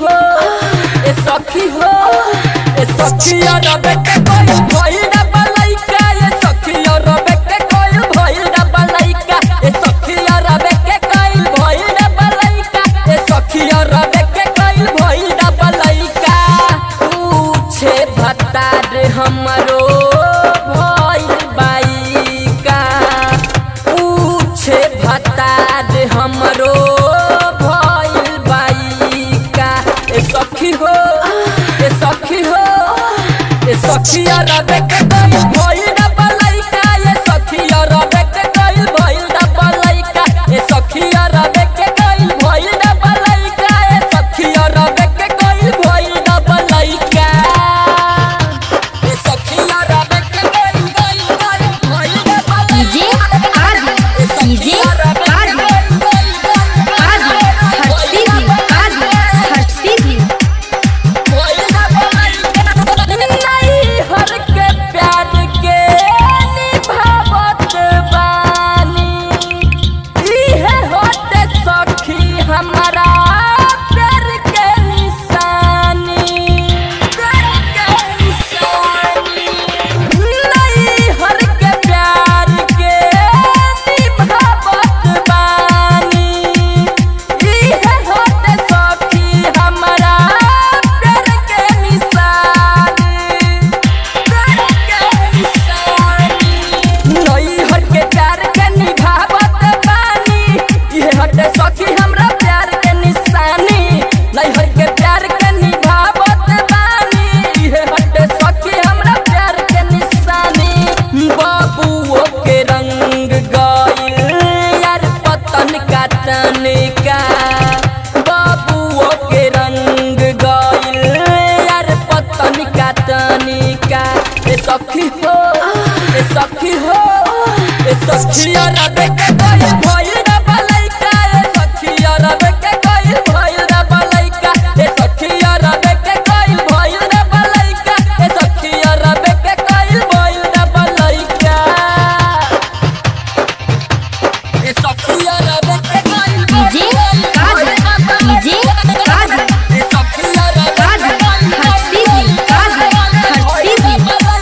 ए सखी हो ए सखी रबे के कोई भइल ना बलैका ए सखी रबे के कोई भइल ना बलैका ए सखी रबे के कोई भइल ना बलैका ए सखी रबे के कोई भइल ना बलैका पूछे भत्ता रे हमरो भइल बाईका पूछे भत्ता रे हमरो भइल बाईका ए सखी हो ए सखी हो ए सखी रबे के कोई भइल ना बलैका ए सखी रबे के कोई भइल ना बलैका ए सखी रबे के कोई भइल ना बलैका ए सखी रबे के कोई भइल ना बलैका ए सखी रबे के कोई भइल भइल ना डीजे आदि डीजे आदि आदि हट सीधी आदि हट सीधी नहीं हर के प्यार के निभावत बानी इहे होते सखी हमारा प्यार के निशानी प्यार के निशानी नहीं हर के प्यार के निभावत बानी इहे होते सखी हमारा प्यार के निशानी प्यार के निशानी नहीं हट के प्यार के निभावत बानी इहे हटे सखी हमरा प्यार के निशानी नहीं हट के प्यार के निभावत बानी इहे हटे सखी हमरा प्यार के निशानी बाबुओ के रंग गइल यार पतन का तनिका बाबुओ के रंग गइल यार पतन का तनिका ए सखी हो ए सखी हो ए सखी रबे के कोई भइल ना बलैका ए सखी रबे के कोई भइल ना बलैका ए सखी रबे के कोई भइल ना बलैका ए सखी रबे के कोई भइल ना बलैका ए सखी रबे के कोई डीजे आदि डीजे आदि ए सखी रबे आदि हट सीधी आदि हट सीधी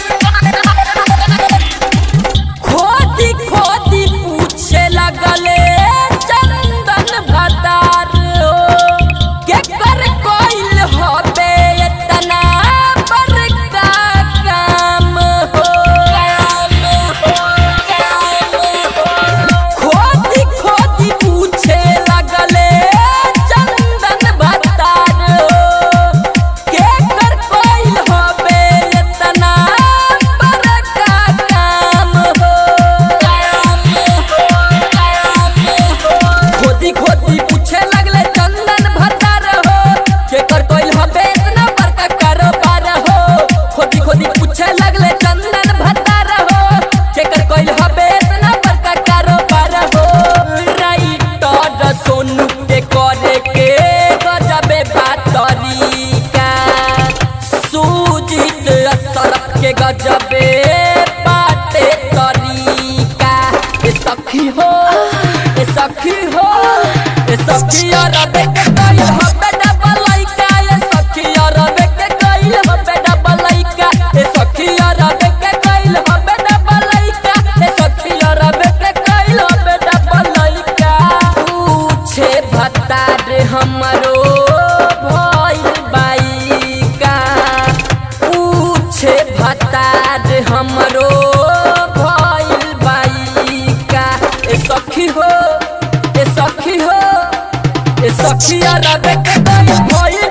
खोदी खोदी पूछे लगले चंदन भतार हो के कर कोइल होबे इतना बड़का काम हो काम हो काम हो खोदी खोदी पूछे लगले चंदन भतार हो के कर कोइल होबे इतना बड़का काम हो काम हो काम हो खोदी खोदी पूछे लगले चंदन भतार हो के कर कोइल होबे इतना बड़का कारोबार हो खोदी खोदी पूछे लगले चंदन भतार हो के कर कोइल होबे इतना बड़का कारोबार हो राइटर सोनू के करे के गजबे बात तरीका सुजीत असरफ के गजबे बाते तरीका ए सखी हो ए सखी हो ए सखी अरबे के कइल हबे डबल लइका ए सखी अरबे के कइल हबे डबल लइका ए सखी अरबे के कइल हबे डबल लइका ए सखी अरबे के कइल हबे डबल लइका पूछे भत्ता रे हमरो भइल बाईका पूछे भत्ता रे हमरो भइल बाईका ए सखी हो ए सखी हो ए सखी रबे के कोई भइल